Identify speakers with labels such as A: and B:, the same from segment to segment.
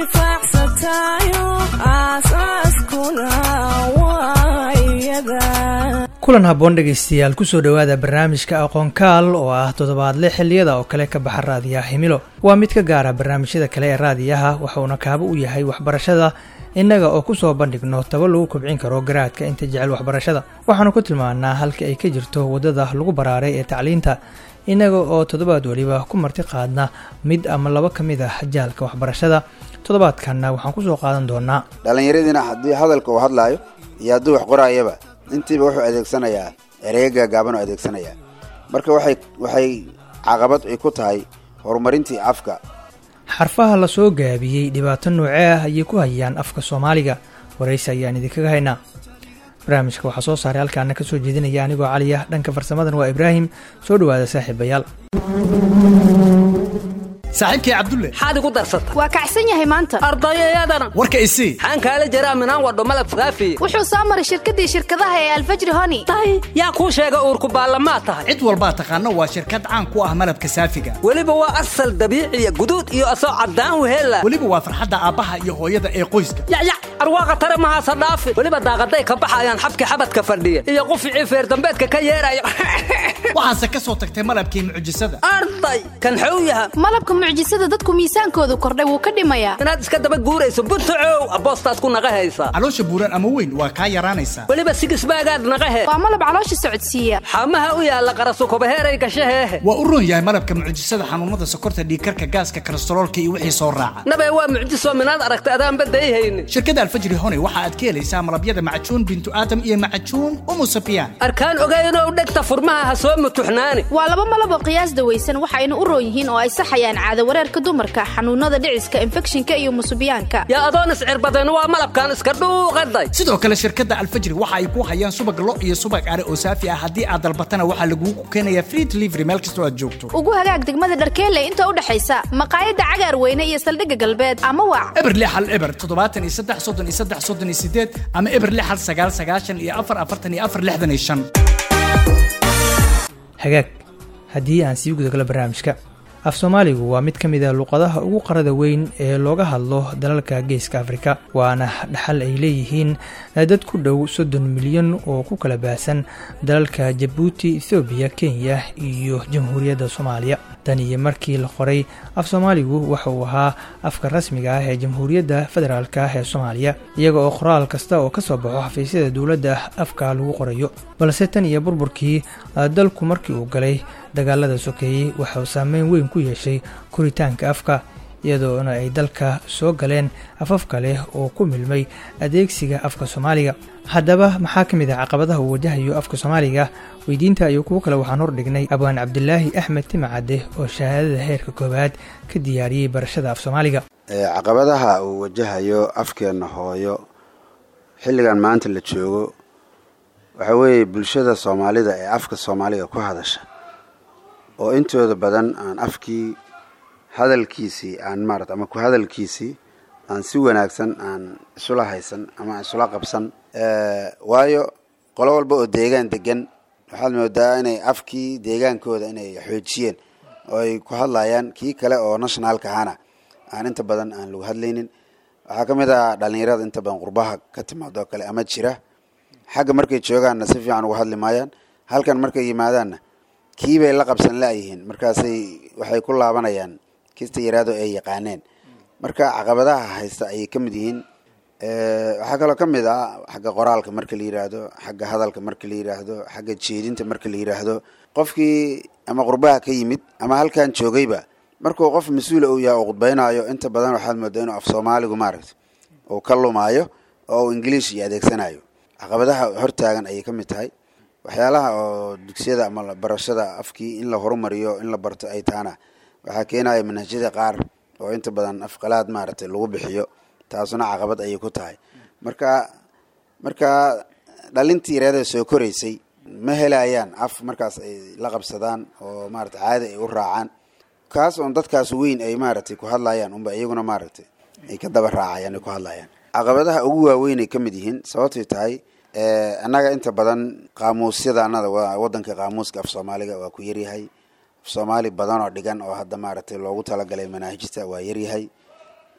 A: intifaacsatayo aasaaskuna waa iyada
B: kulan habboon dhegaystayaal kusoo dhowaada barnaamijka aqoonkaal oo ah toddobaadle xilliyada oo kale ka baxa raadiyaha himilo waa mid ka gaara barnaamijyada kale ee raadiyaha waxauna kaabo u yahay waxbarashada innaga oo kusoo bandhigno taba lagu kobcin karo garaadka inta jecel waxbarashada waxaanu ku tilmaanaa halka ay ka jirto waddada lagu baraaray ee tacliinta innaga oo toddobaad weliba ku marti qaadna mid ama laba ka mid ah jaalka waxbarashada toddobaadkanna waxaan kusoo qaadan doonaa
C: dhallinyaradiina haddii hadalka uu hadlaayo iyo hadduu wax qoraayaba intiiba wuxuu adeegsanayaa ereyo gaagaaban oo adeegsanayaa marka waxay waxay caqabad ay ku tahay horumarintii afka
B: xarfaha la soo gaabiyey dhibaato noocee ah ayay ku hayaan afka soomaaliga waraysi ayaan idinkaga haynaa barnaamijka waxaa soo saaray halkaana ka soo jeedinaya anigoo cali ah dhanka farsamadan waa ibraahim soo dhowaada saaxiibayaal
D: saaxiibkay cabdulle
E: maxaad igu darsata
F: waa kacsan yahay maanta
E: ardayayadana
D: warka isii
E: maxaan kaala jaraa minaan wadho malab faafiye
F: wuxuu soo maray shirkaddii shirkadaha ee alfajri honi
E: tahay yaa kuu sheega uurku baallamaa tahay
D: cid walbaa taqaano waa shirkad caan ku ah malabka saafiga
E: weliba waa asal dabiiciya guduud iyo asoo caddaan wehella
D: weliba waa farxadda aabbaha iyo hooyada ee qoyska
E: yacyac arwaaqa tare mahaasa dhaafi weliba daaqaday ka baxayaan xabki xabadka fadhiya iyo quficii feerdambeedka ka yeeraya
D: waxaase ka soo tagtay malabkii mucjisada
E: arday kan xow yaha
F: malabka mucjisada dadku miisaankoodu kordhay wuu ka dhimayaa
E: inaad iska daba guurayso buntacow aboostaad ku naqa haysaa
D: caloosha buuran ama weyn waa kaa yaraanaysaa
E: weliba sigisbaagaad naqahe
F: waa malab caloosha socodsiiya
E: xamaha u yaalla qarasukobaheeray gashaheehe
D: waa u roon yahay malabka mucjisada xanuunada sokorta dhiigkarka gaaska kolestaroolka iyo wixii soo raaca
E: nabee waa mucjiso minaad aragta adaan badayhaynin
D: shirkadda alfajri hone waxa aad ka helaysaa malabyada macajuun bintu aadam iyo macajuun umu safiyaan
E: arkaan ogaynoo dhegta furmaha ha soo mutuxnaani
F: waa laba malab oo qiyaas dawaysan waxayna u roon yihiin oo ay saxayaan caado wareerka dumarka xanuunada dhiciska infekshinka iyo musubiyaanka
E: yaa adoon iscirbadan waa malabkan iska dhuuqaday
D: sidoo kale shirkadda alfajri waxa ay ku hayaan subag lo iyo subag are oo saafi ah haddii aad dalbatana waxaa lagugu keenayaa free delivery meel kastoo aad joogto
F: ugu hagaag degmada dharkeelle inta u dhexaysa maqaayadda cagaar weyne iyo saldhigga galbeed ama wac
D: eber lix hal eber toddobaatan iyo saddex soddon iyo saddex soddon iyo sideed ama eber lix hal sagaal sagaashan iyo afar afartan iyo afar lixdan iyo shan
B: hagaag haddii aan sii gudagalo barnaamijka af soomaaligu waa mid ka mid a luqadaha ugu qarada weyn ee looga hadlo dalalka geeska afrika waana dhaxal ay leeyihiin dad ku dhow soddon milyan oo ku kala baahsan dalalka jabuuti ethoobiya kenya iyo jamhuuriyadda soomaaliya tan iyo markii la qoray af soomaaligu waxa uu ahaa afka rasmiga ah ee jamhuuriyadda federaalk ah ee soomaaliya iyaga oo qoraal kasta oo kasoo baxo xafiisyada dowladda afka lagu qorayo balse tan iyo burburkii dalku markii uu galay dagaalada sokeeyey waxauu saameyn weyn ku yeeshay koritaanka afka iyadoona ay dalka soo galeen afafka leh oo ku milmay adeegsiga afka soomaaliga haddaba maxaa ka mid ah caqabadaha uu wajahayo afka soomaaliga weydiinta iyo kuwo kale waxaan hordhignay abwaan cabdilaahi axmed timacadde oo shahaadada heerka koowaad ka diyaariyey barashada af soomaaliga
C: caqabadaha uu wajahayo afkeenna hooyo xilligan maanta la joogo waxaa weeye bulshada soomaalida ee afka soomaaliga ku hadasha oo intooda badan aan afkii hadalkiisii aan maarata ama ku hadalkiisii aan si wanaagsan aan isula haysan ama aan isula qabsan waayo qolo walba oo deegaan degan waxaad moodaa inay afkii deegaankooda inay xoojiyeen oo ay ku hadlayaan kii kale oo nationaalka ahana aan inta badan aan lagu hadlaynin waxaa ka mid ah dhalinyarada inta badan qurbaha ka timaado oo kale ama jira xagga markay joogaanna si fiican uga hadli maayaan halkan markay yimaadaanna kiibay la qabsan laayihiin markaasay waxay ku laabanayaan kista yaraado ay yaqaaneen marka caqabadaha haysta ayay ka mid yihiin waxaa kaloo ka mid ah xagga qoraalka marka la yidhaahdo xagga hadalka marka la yidhaahdo xagga jeedinta marka la yidhaahdo qofkii ama qurbaha ka yimid ama halkan joogayba markuu qof mas-uula uu yahay oo khudbaynaayo inta badan waxaad moodaa inuu af soomaaligu maaragta uu ka lumaayo oo uu ingiliish iyo adeegsanayo caqabadaha hortaagan ayay ka mid tahay waxyaalaha oo dugsiyada ama barashada afkii in la horumariyo in la barto ay tahana waxaa keenaya manhajyada qaar oo inta badan afqalaad maaragtay lagu bixiyo taasuna caqabad ayay ku tahay marka marka dhalintii reerada soo koraysay ma helayaan af markaas ay la qabsadaan oo maarata caadi ay u raacaan kaas oon dadkaas weyn ay maaragtay ku hadlayaan unba iyaguna maaragtay ay ka daba raacayaan ay ku hadlayaan caqabadaha ugu waaweyn ay ka mid yihiin sababtay tahay annaga inta badan qaamuusyada anada wadanka qaamuuska af soomaaliga waa ku yaryahay af soomaali badan oo dhigan oo hadda maaragtay loogu talagalay manaahijta waa yaryahay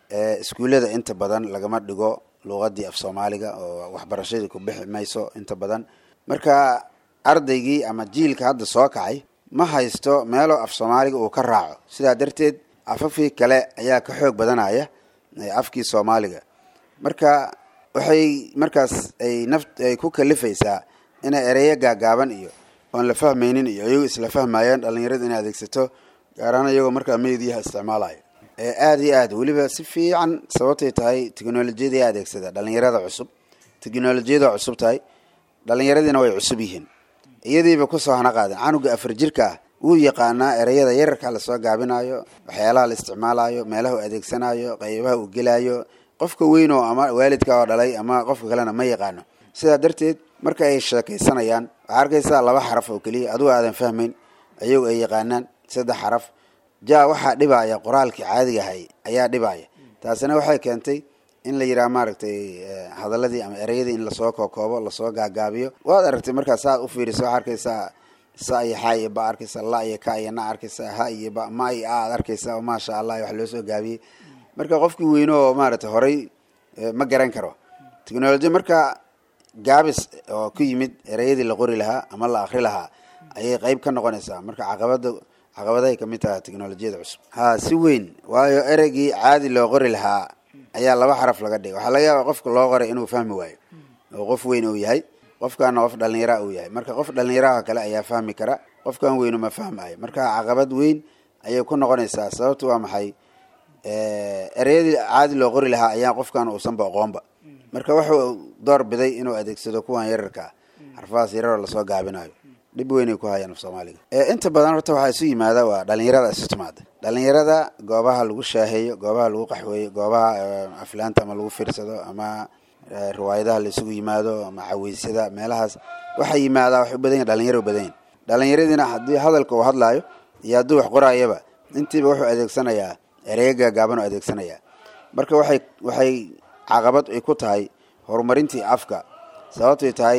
C: iskuullada inta badan lagama dhigo luuqadii af soomaaliga oo waxbarashadii ku bixi mayso inta badan marka ardaygii ama jiilka hadda soo kacay ma haysto meelo af soomaaliga uu ka raaco sidaa darteed afafkii kale ayaa ka xoog badanaya afkii soomaaliga marka waxay markaas ay naf ay ku kalifaysaa inay ereyo gaagaaban iyo oon la fahmaynin iyo iyagu isla fahmayaan dhalinyarada inay adeegsato gaar ahaan iyagoo markaa meediyaha isticmaalayo aada iyo aad weliba si fiican sababtay tahay technolojiyada yaa adeegsada dhalinyarada cusub technolojiyada cusub tahay dhalinyaradiina way cusub yihiin iyadiiba kusoo hana qaadeen canuga afar jirka ah wuu yaqaanaa ereyada yararka lasoo gaabinayo waxyaalaha la isticmaalayo meelaha uu adeegsanayo qaybaha uu gelayo qofka weyn oo ama waalidka oo dhalay ama qofka kalena ma yaqaano sidaa darteed marka ay sheekaysanayaan waxaa arkaysaa laba xaraf oo keliya adugu aadan fahmayn ayagu ay yaqaanaan saddex xaraf ja waxaa dhibaya qoraalkii caadiga ahay ayaa dhibaya taasina waxay keentay in la yidhaha maaragtay hadaladii ama ereyadii in lasoo kookoobo lasoo gaagaabiyo waad aragtay markaa saad u fiiriso waxaa arkaysaa sa iyo xa iyo ba arkaysa la iyo ka iyo na arkaysa ha iyo ba ma iyo a ad arkaysa maasha allah wax loo soo gaabiyey marka qofkii weyne oo maaragtay horay ma garan karo technology marka gaabis oo ku yimid ereyadii la qori lahaa ama la akri lahaa ayay qeyb ka noqonaysaa marka caqabada caqabadahay kamid tahay technolojiyada cusub ha si weyn waayo ereygii caadi loo qori lahaa ayaa laba xaraf laga dhigay waxaa laga yaaba qofka loo qoray inuu fahmi waayo oo qof weyn uu yahay qofkaana qof dhalinyara uu yahay marka qof dhalinyaraha kale ayaa fahmi kara qofkan weynu ma fahmayo marka caqabad weyn ayay ku noqonaysaa sababtu waa maxay ereyadii caadi loo qori lahaa ayaa qofkan uusanba aqoonba marka wuxuu door biday inuu adeegsado kuwan yararkaa xarfahaas yararoo lasoo gaabinayo dhib weynay ku hayaan af soomaaliga inta badan horta waxaa isu yimaada waa dhalinyarada isu timaada dhalinyarada goobaha lagu shaaheeyo goobaha lagu qaxweeyo goobaha aflaanta ama lagu fiirsado ama riwaayadaha la isugu yimaado ama caweysyada meelahaas waxaa yimaadaa waxay u badan yahin dhalinyaro badan yahin dhalinyaradiina haddii hadalka uu hadlaayo iyo hadduu wax qoraayaba intiiba wuxuu adeegsanayaa ereyo gaagaaban oo adeegsanayaa marka waxay waxay caqabad ay ku tahay horumarintii afka sababtay tahay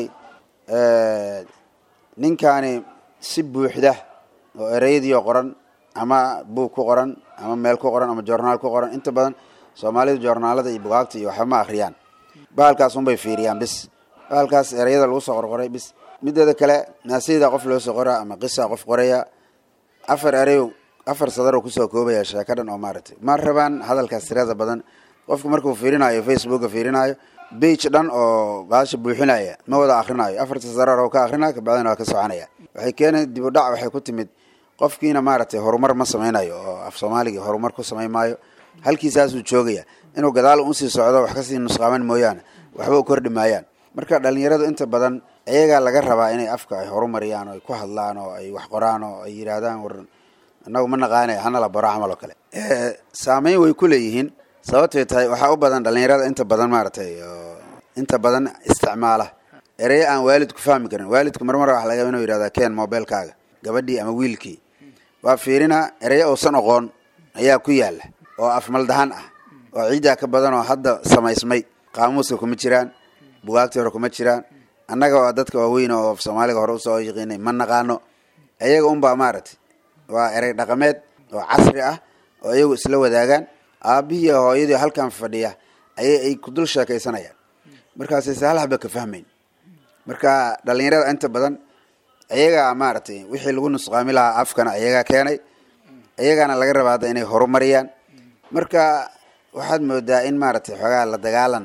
C: ninkaani si buuxda oo ereyadiioo qoran ama buug ku qoran ama meel ku qoran ama joornaal ku qoran inta badan soomaalidu joornaalada iyo bugaagta iyo waxba ma akhriyaan bahalkaas unbay fiiriyaan bis bahalkaas ereyada lagu soo qorqoray bis mideeda kale naasiyada qof loo soo qoraa ama qisa qof qoraya afar ereyo afar sadaroo kusoo koobaya sheeko dhan oo maaragtay ma rabaan hadalkaas tirada badan qofku markuu fiirinayo facebooka fiirinayo bage dhan oo baasha buuxinaya ma wada akhrinayo afarta sadar oo ka akrinaya kabacdina waa ka soconaya waxay keenay dib u dhac waxay ku timid qofkiina maaragtay horumar ma sameynayo oo af soomaaligii horumar ku samayn maayo halkiisaasuu joogaya inuu gadaal usii socdo wax kasii nusqaaman mooyaane waxba u kordhi maayaan marka dhalinyaradu inta badan iyagaa laga rabaa inay afka ay horumariyaan oo ay ku hadlaan oo ay wax qoraan oo ay yidhaahdaan war inagu ma naqaanay hana la baro camal oo kale saameyn way ku leeyihiin sababtay tahay waxaa u badan dhalinyarada inta badan maaragtay inta badan isticmaala ereyo aan waalidku fahmi karin waalidku marmar waxa laga inuu yidhahdaa keen mobilkaaga gabadhii ama wiilkii waa fiirina ereyo uusan oqoon ayaa ku yaala oo afmaldahan ah oo ciiddaa ka badan oo hadda samaysmay qaamuuska kuma jiraan bugaagtii hore kuma jiraan annaga waa dadka waaweyn oo af soomaaliga hore usoo yaqiinay ma naqaano iyaga unbaa maaragtay waa erey dhaqameed oo casri ah oo iyagu isla wadaagaan aabihii hooyadii halkan fadhiya ayay ay ku dul sheekaysanayaan markaasayse hal haba ka fahmayn marka dhalinyarada inta badan iyagaa maaragtay wixii lagu nusqaami lahaa afkana iyagaa keenay iyagaana laga rabaa hadda inay horumariyaan marka waxaad moodaa in maaragtay xoogaa la dagaalan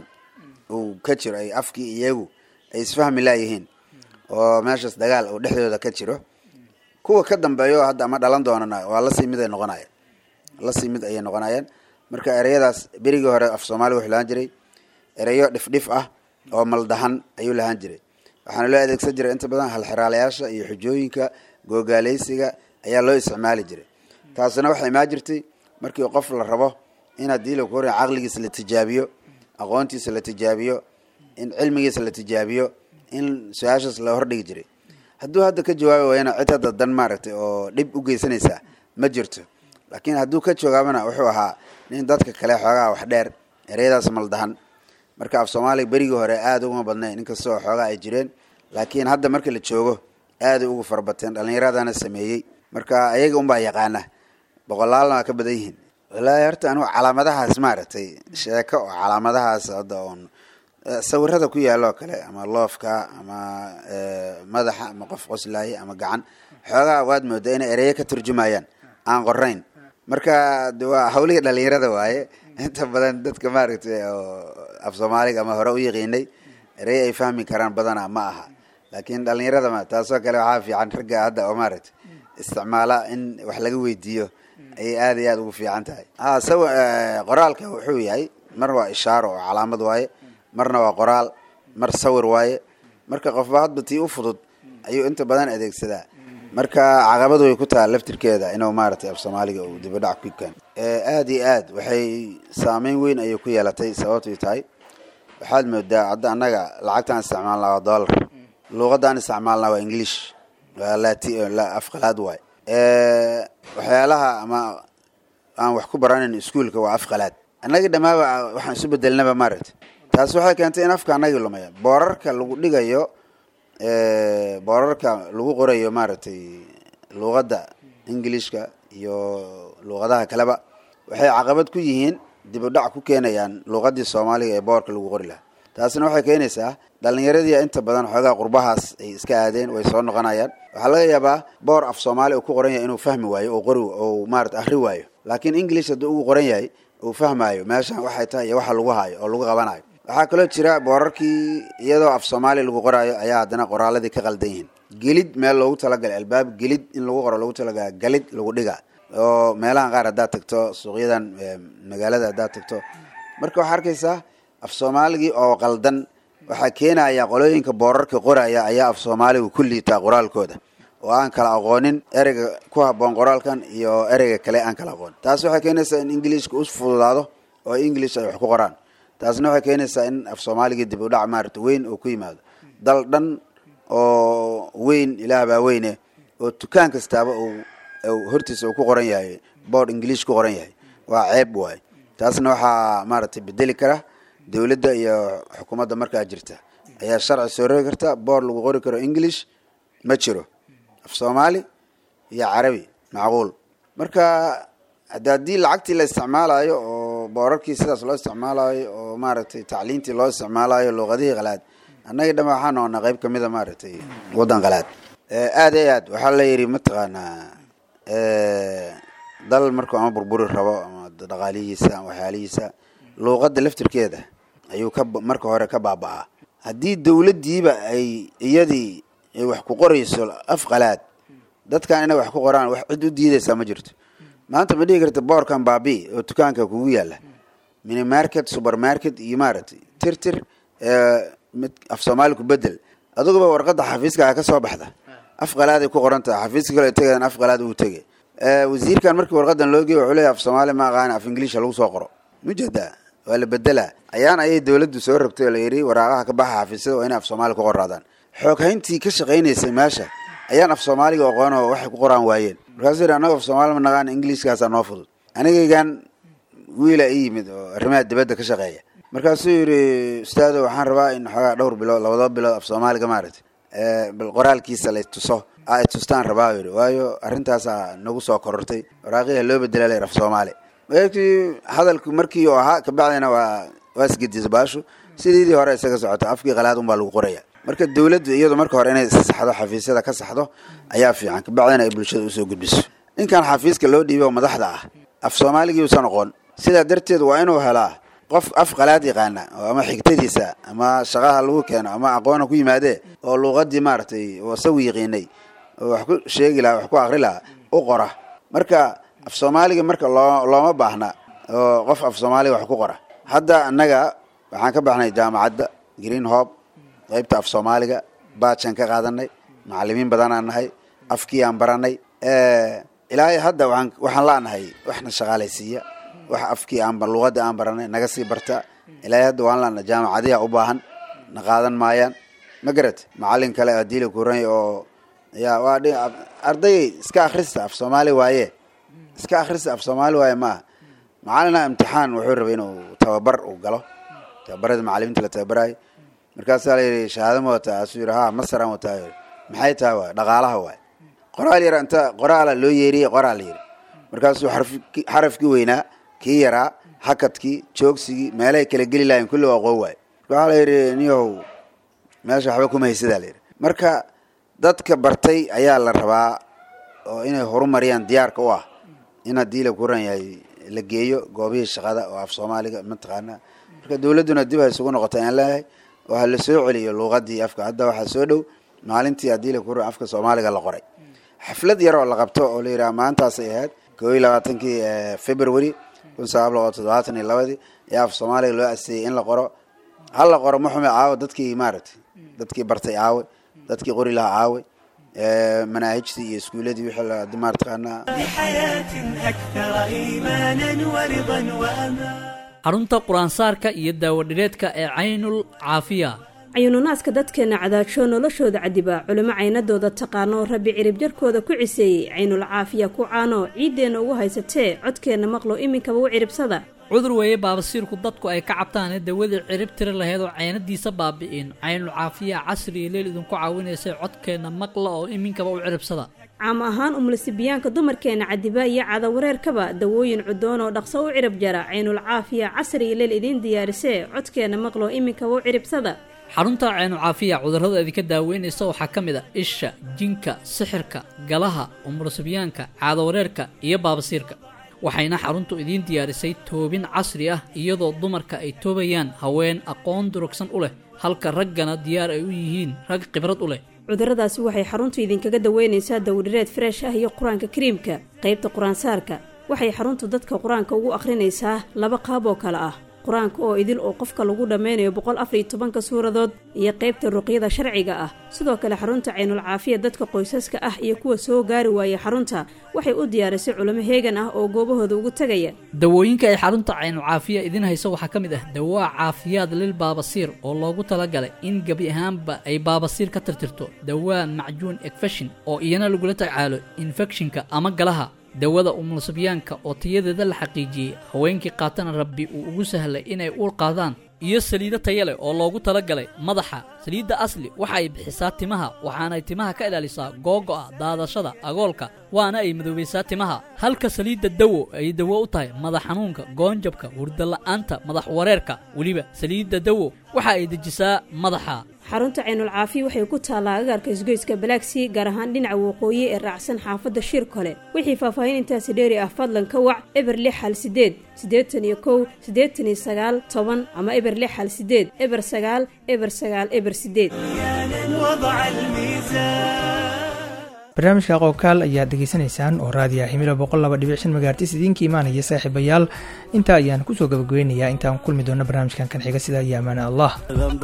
C: uu ka jiro ay afkii iyagu ay isfahmi laayihiin oo meeshaas dagaal uu dhexdooda ka jiro kuwa ka dambeeyo hadda ama dhalan doonana waa lasii mid ay noqonayaan lasii mid ayay noqonayaan marka ereyadaas berigii hore af soomaaliga wuxuu lahaan jiray ereyo dhifdhif ah oo maldahan ayuu lahaan jiray waxaana loo adeegsan jiray inta badan halxiraalayaasha iyo xujooyinka googaaleysiga ayaa loo isticmaali jiray taasina waxay imaan jirtay markii qof la rabo in haddii la kuhor caqligiisa la tijaabiyo aqoontiisa la tijaabiyo in cilmigiisa la tijaabiyo in su-aashaas la hordhigi jiray hadduu hadda ka jawaabi waayana cid hadda dan maaragtay oo dhib u geysanaysaa ma jirto laakiin hadduu ka jawaabana wuxuu ahaa nin dadka kale xoogaa wax dheer ereyadaas maldahan marka af soomaaliga berigii hore aada uguma badnayn inkastoo xoogaa ay jireen laakiin hadda marka la joogo aaday ugu farabateen dhalinyaradana sameeyey marka ayaga unbaa yaqaana boqolaalna waa ka badan yihiin wallaahi horta anigu calaamadahaas maaragtay sheeko oo calaamadahaas hadda oon eh, sawirada ku yaaloo kale ama loofka ama eh, madaxa ama qof qoslaaye ama gacan xoogaa waad moodaa inay ereyo ka turjumayaan aan qorayn marka de waa hawlihii dhalinyarada waaye inta badan dadka maaragtay oo af soomaaliga ama hore u yaqiinay erey ay fahmi karaan badana ma aha laakiin dhalinyarada ma taasoo kale waxaa fiican ragga hadda oo maaragtay isticmaala in wax laga weydiiyo ayay aad iyo aad ugu fiican tahay ha sawa qoraalka wuxuu yahay mar waa ishaaro oo calaamad waaye marna waa qoraal mar sawir waaye marka qofba hadba tii u fudud ayuu inta badan adeegsadaa marka caqabad way ku taha laftirkeeda inuu maaragtay af soomaaliga uu dibadhac ku keeno aad iyo aad waxay saameyn weyn ayay ku yeelatay sababtay tahay waxaad moodaa hadda annaga lacagtaan isticmaalnaa waa dollar luuqadaan isticmaalnaa waa english waa lati la- afqalaad waay waxyaalaha ama aan wax ku baranayn iskuolka waa afqalaad annagii dhammaaba waxaan isu bedelnaba maaragtay taas waxay keentay in afka annagii lumaya boorarka lagu dhigayo boorarka lagu qorayo maaragtay luuqadda ingilishka iyo luuqadaha kaleba waxay caqabad ku yihiin dib u dhac ku keenayaan luuqadii soomaaliga ee boorka lagu qori lahaa taasina waxay keenaysaa dhalinyaradii inta badan xoogaa qurbahaas ay iska aadeen way soo noqonayaan waxaa laga yaabaa boor af soomaali uu ku qoran yahay inuu fahmi waayo oo qori oo maarata ahri waayo laakiin english hadduu ugu qoran yahay uu fahmaayo meeshan waxay tahay iyo waxa lagu hayo oo lagu qabanayo waxaa kaloo jira boorarkii iyadoo af soomaali lagu qoraayo ayaa haddana qoraaladii ka qaldan yihiin gelid meel loogu talagalay albaab gelid in lagu qoro loogu talagala galid lagu dhiga oo meelahan qaar haddaad tagto suuqyadan eh, magaalada haddaad tagto marka waxaa arkaysaa af soomaaligii oo qaldan waxaa keenaya qolooyinka boorarka qoraya ayaa af soomaaligu ku liitaa qoraalkooda oo aan kala aqoonin ereyga ku habboon qoraalkan iyo ereyga kale aan kala aqoonin taas waxay keenaysaa in ingiliishka u fududaado oo english ay wax ku qoraan taasna waxay keenaysaa in af soomaaligii dib u dhac maarata weyn uu ku yimaado dal dhan oo weyn ilaah baa weyne oo dukaan kastaaba uu uu hortiisa uu ku qoran yahay board english ku qoran yahay waa ceeb waay taasna waxaa maaragtay bedeli kara dowladda iyo xukuumadda markaa jirta ayaa sharci soo rogi karta board lagu qori karo english ma jiro af soomaali iyo carabi macquul marka hadda haddii lacagtii la isticmaalayo oo boorarkii sidaas loo isticmaalayo oo maaragtay tacliintii loo isticmaalayo luuqadihii qalaad annagii dhan waxaa noqonaa qayb kamida maaragtay waddan qalaad aad iyo aad waxaa la yidhi mataqaanaa dal markuu ama burburi rabo ama dhaqaalihiisa ama waxyaalihiisa luuqadda laftirkeeda ayuu ka marka hore ka baaba'aa haddii dowladdiiba ay iyadii ay wax ku qorayso af qalaad dadkan inay wax ku qoraan wax cid u diidaysaa ma jirto maanta ma dhihi karta boorkan baabi oo dukaanka kugu yaala mini market supermarket iyo maaragtay tir tir mid af soomaali ku bedel aduguba warqadda xafiiska ka soo baxda af qalaaday ku qoran tahay xafiiska kale tegadan af qalaad uu tegay wasiirkan markii warqadan loo geey wuxuu leeyahay af soomaali ma aqaana af ingiliisha lagu soo qoro mujada waa la bedelaa ayaan ayay dowladdu soo rogtay oo la yidhi waraaqaha ka baxa xafiisyada waa inay af soomaali ku qoraadaan xooghayntii ka shaqaynaysay meesha ayaan af soomaaliga aqoon oo waxay ku qoraan waayeen markaasuu yidhi annaga af soomaali ma naqaan ingiliiskaasaa noo fudud anigaygan wiila i yimid oo arrimaha dibadda ka shaqeeya markaasuu yidhi ustaado waxaan rabaa in xoogaa dhowr bilood labadoo bilood af soomaaliga maaragtay bal qoraalkiisa la tuso ay tustaan rabaa yidhi waayo arrintaasaa nagu soo korortay waraaqiha loo bedela la yidhi af soomaali markii hadalku markii uu ahaa kabacdina waa waa isgedisa baashu sidiidii hore isaga socota afkii qalaad unbaa lagu qoraya marka dowladdu iyadu marka hore inay saxdo xafiisyada ka saxdo ayaa fiican kabacdina ay bulshada usoo gudbiso ninkan xafiiska loo dhiibay oo madaxda ah af soomaaligii usan oqon sidaa darteed waa inuu helaa qof af qalaad yaqaana oo ama xigtadiisa ama shaqaha lagu keeno ama aqoona ku yimaadee oo luuqadii maaragtay oo isagu yaqiinay oo wax ku sheegi lahaa wax ku akri lahaa u qora marka af soomaaliga marka loo looma baahna oo qof af soomaaliga wax ku qora hadda annaga waxaan ka baxnay jaamacadda green hob qaybta af soomaaliga baajaan ka qaadanay macalimiin badanaan nahay afkii aan baranay ilaahay hadda waan waxaan la'nahay waxna shaqaalaysiiya wax afkii aan luuqadda aan baranay naga sii barta ilaahay hadda waan la'nahay jaamacadiha u baahan na qaadan maayaan ma garat macalin kale haddii la kuran oo ya waa dhi arday iska akhrista af soomaali waaye iska akhrista af soomaali waaye maaha macalina imtixaan wuxuu rabay inuu tababar uu galo tababarada macalimiinta la tababarayo markaasaa la yidhi shahaado ma wataa asuu yidhi ha masaraan wataa yidhi maxay tahay waay dhaqaalaha waay qoraal yar inta qoraala loo yeeriyey qoraal la yidhi markaasuu xarafki xarafkii weynaa kii yaraa hakadkii joogsigii meelahay kala geli lahayn kulli waa qoo waay waxaa la yidhi niyow meesha waxba kuma haysadaa la yidhi marka dadka bartay ayaa la rabaa oo inay horumariyaan diyaarka u ah in haddii la kuran yahay la geeyo goobihii shaqada oo af soomaaliga mataqaanaa marka dowladduna dib ha isugu noqota ayaan leeyahay oo ha la soo celiyo luuqadii afka hadda waxaa soo dhow maalintii haddii la kuran afka soomaaliga la qoray xaflad yar oo la qabto oo la yidhaha maantaasay ahayd koo iyo labaatankii february kun sagaal boqol toddobaatan iyo labadii ayaa af soomaaliga loo aseeyey in la qoro hal la qoro maxume caawa dadkii maaragtay dadkii bartay caawe dadkii qori lahaa caawe manaahijtii iyo iskuuladii wixii la maartaqaanaa
G: xarunta qur-aansaarka iyo daawadhireedka ee caynul caafiya
H: cayuununaaska dadkeenna cadaajoo noloshooda cadiba culimo caynadooda taqaano rabbi cirib jarkooda ku ciseeyey caynul caafiya ku caano ciiddeenna ugu haysatee codkeenna maqlo iminkaba u ciribsada
G: cudur weeye baabasiirku dadku ay ka cabtaane dawadii cirib tiri laheed oo caynadiisa baabi'in caynul caafiya casri iyo leel idinku caawinaysay codkeenna maqla oo iminkaba u ciribsada
H: caam ahaan umlasibiyaanka dumarkeenna cadiba iyo cadawareerkaba dawooyin cudoon oo dhaqso u cirib jara caynul caafiya casri iyo leel idiin diyaarisee codkeenna maqlo iminkaba u ciribsada
G: xarunta caynucaafiya cudurrada idinka daaweynaysa waxaa ka mid a isha jinka sixirka galaha umurasibyaanka caadawareerka iyo baabasiirka waxayna xaruntu idiin diyaarisay toobin casri ah iyadoo dumarka ay toobayaan haween aqoon durugsan u leh halka raggana diyaar ay u yihiin rag khibrad u leh
H: cudurradaasi waxay xaruntu idinkaga daweynaysaa dawdhireed freesh ah iyo qur-aanka kariimka qaybta qur-aansaarka waxay xaruntu dadka qur-aanka ugu akhrinaysaa laba qaab oo kale ah qur-aanka oo idil oo qofka lagu dhammaynayo boqol afariyo tobanka suuradood iyo qaybta ruqyada sharciga ah sidoo kale xarunta caynul caafiya dadka qoysaska ah iyo kuwa soo gaari waayay xarunta waxay u diyaarisay culimo heegan ah oo goobahooda ugu tegaya
G: dawooyinka ay xarunta caynu caafiya idin hayso waxaa ka mid ah dawaa caafiyaad lil baabasiir oo loogu talagalay in gebi ahaanba ay baabasiir ka tirtirto dawaa macjuun ekfeshin oo iyana lagula tacaalo infekshinka ama galaha dawada umulsibyaanka oo tayadeeda la xaqiijiyey haweenkii qaatana rabbi uu ugu sahlay inay uur qaadaan iyo saliido taya leh oo loogu talagalay madaxa saliidda asli waxa ay bixisaa timaha waxaanay timaha ka ilaalisaa googo'a daadashada agoolka waana ay madoobaysaa timaha halka saliidda dawo ay dawo u tahay madax xanuunka goonjabka hurdala'aanta madax wareerka weliba saliidda dawo waxa ay dejisaa madaxa
H: xarunta caynul caafiya waxay ku taallaa agaarka isgoyska balaagsii gaar ahaan dhinaca waqooyi ee raacsan xaafadda shir kole wixii faahfaahin intaasi dheeri ah fadlan ka wac eber lix hal sideed siddeetan iyo kow siddeetan iyo sagaal toban ama eber lix hal sideed eber sagaal eber sagaal eber sideed
B: barnaamijka aqoonkaal ayaad degeysanaysaan oo raadiya himilo boqol laba dhibic shan magaartis idiinka imaanaya saaxiibayaal intaa ayaan kusoo gabagabeynayaa intaan kulmi doono barnaamijkan kan xiga sidaa iyo amaana allah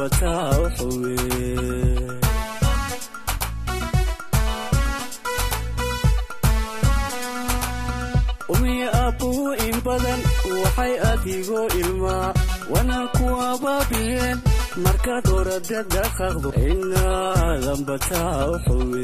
I: umiya aabbuhu in badan waxay adigoo ilmaa wana ku abaabiyeen markaad orada dhaqaqdo inaadan bataa u xuwe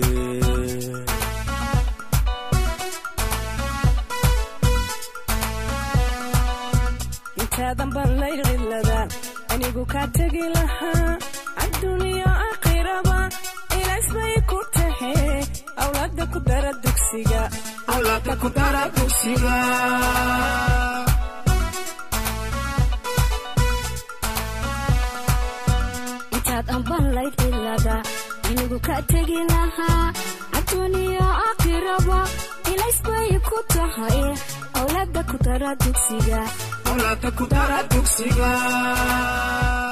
A: intaadan ballay qiladaan anigu kaa tegi lahaa adduuniya aakhiraba ilaas bay ku tahe awlaada ku dara dugsiga
J: intaad ambanlayd cilada anigu ka tegi lahaa adduuniya aakhiraba ilays bay ku tahay awlaada ku dara dugsiga